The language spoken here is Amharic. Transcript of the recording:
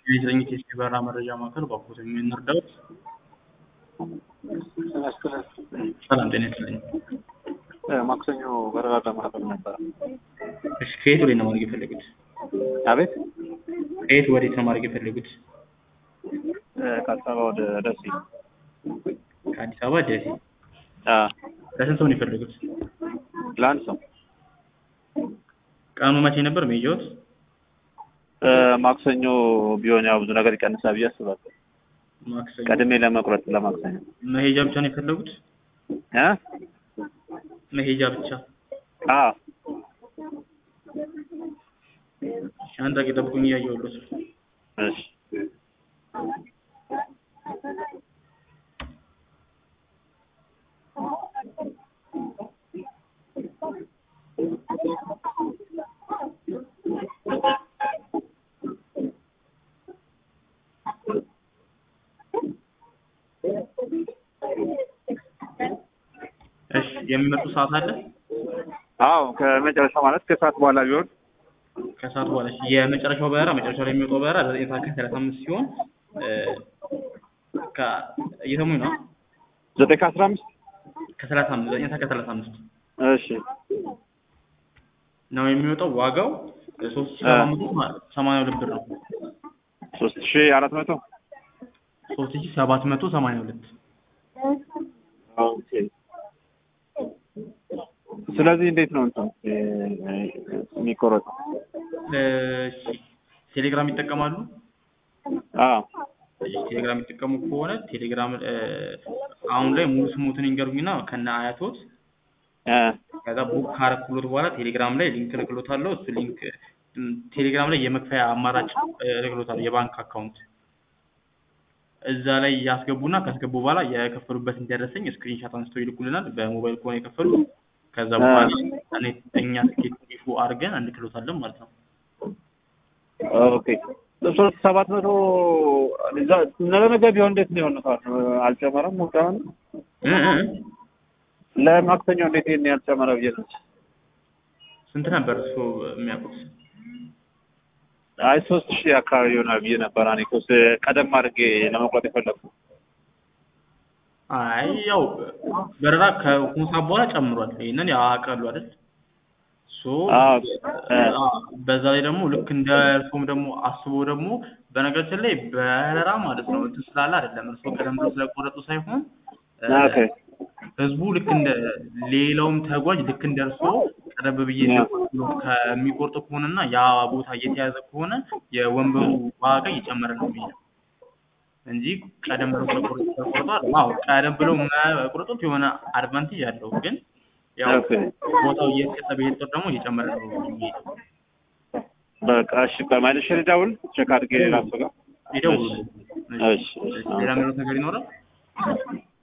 የዘኝት የበራ መረጃ ማዕከል ባኮት የምንርዳውት ሰላም ጤና ይስጥልኝ። ማክሰኞ በረራ ለማድረግ ነበረ። እሺ ከየት ወዴት ነው ማድረግ የፈለጉት? አቤት ከየት ወዴት ነው ማድረግ የፈለጉት? ከአዲስ አበባ ወደ ደሴ። ከአዲስ አበባ ደሴ። አዎ፣ ለስንት ሰው ነው የፈለጉት? ለአንድ ሰው ቀኑ መቼ ነበር መሄጃዎት? ማክሰኞ ቢሆን ያው ብዙ ነገር ይቀንሳል ብዬ አስባለሁ። ማክሰኞ። ቀድሜ ለመቁረጥ ለማክሰኞ መሄጃ ብቻ ነው የፈለጉት? እ መሄጃ ብቻ። አዎ እሺ፣ አንድ ደቂቃ ጠብቁኝ እያየሁልዎት ነው። እሺ እሺ፣ የሚመጡ ሰዓት አለ? አዎ ከመጨረሻው ማለት ከሰዓት በኋላ ቢሆን ከሰዓት በኋላ እሺ። የመጨረሻው በረራ መጨረሻው ላይ የሚወጣው በረራ ዘጠኝ ሰዓት ከሰላሳ አምስት ሲሆን እ ከ እየሰሙኝ ነው? ዘጠኝ ከአስራ አምስት ከሰላሳ አምስት ዘጠኝ ሰዓት ከሰላሳ አምስት እሺ ነው የሚወጣው። ዋጋው ሶስት ሺህ ሰባት መቶ ሰማንያ ሁለት ብር ነው። ሶስት ሺህ አራት መቶ ሶስት ሺህ ሰባት መቶ ሰማንያ ሁለት ኦኬ። ስለዚህ እንዴት ነው እንትን የሚቆረጠው? እሺ ቴሌግራም ይጠቀማሉ? አዎ እሺ ቴሌግራም የሚጠቀሙ ከሆነ ቴሌግራም እ አሁን ላይ ሙሉ ስሙትን ይንገሩኝና ከነ አያቶት እ ከዛ ቡክ ካረኩሎት በኋላ ቴሌግራም ላይ ሊንክ እልክሎታለሁ። እሱ ሊንክ እም፣ ቴሌግራም ላይ የመክፈያ አማራጭ እ እልክሎታለሁ የባንክ አካውንት እዛ ላይ ያስገቡና ካስገቡ በኋላ የከፈሉበትን ደረሰኝ ስክሪንሻት አንስተው ይልኩልናል። በሞባይል ከሆነ የከፈሉት ከዛ በኋላ እኔ እኛ ትኬት ኢሹ አድርገን እንልክሎታለን ማለት ነው። ኦኬ ሶስት ሰባት መቶ እዛ ነገ ነገ ቢሆን እንዴት ነው የሆነ ሰዓት አልጨመረም? ወዳሁን እ እ እ ለማክሰኞ እንዴት ይሄን ያልጨመረ ብዬ ነው። ስንት ነበር እሱ የሚያውቁት? አይ ሶስት ሺህ አካባቢ ይሆናል ብዬ ነበር። እኔ እኮ ስ- ቀደም አድርጌ ለመቁረጥ የፈለግኩ አይ ያው በረራ ከሁን ሰዓት በኋላ ጨምሯል። ይሄንን ያውቃሉ አይደል? ሶ አዎ እ አ በዛ ላይ ደግሞ ልክ እንደ እርሶም ደግሞ አስቦ ደግሞ በነገራችን ላይ በረራ ማለት ነው እንትን ስላለ አይደለም እርሶ ቀደም ብሎ ስለቆረጡ ሳይሆን እ ኦኬ ህዝቡ ልክ እንደ ሌላውም ተጓዥ ልክ እንደ እርሶ ቀደም ብዬ ያ። ብሎ ከሚቆርጡ ከሆነና ያ ቦታ እየተያዘ ከሆነ የወንበሩ ዋጋ እየጨመረ ነው የሚሄደው እንጂ ቀደም ብሎ ስለቆረጡ ስለቆርጧል። አዎ ቀደም ብሎ መቁረጡት የሆነ አድቫንቴጅ አለው፣ ግን ያው ኦኬ ቦታው እየተሰጠ በሄደ ቁጥር ደግሞ እየጨመረ ነው የሚሄደው። በቃ እሺ፣ በማለሽ ልደውል ቼክ አድርጌ ራሱ ጋር ይደውሉ። እሺ እሺ ሌላ የሚሉት ነገር ይኖራል?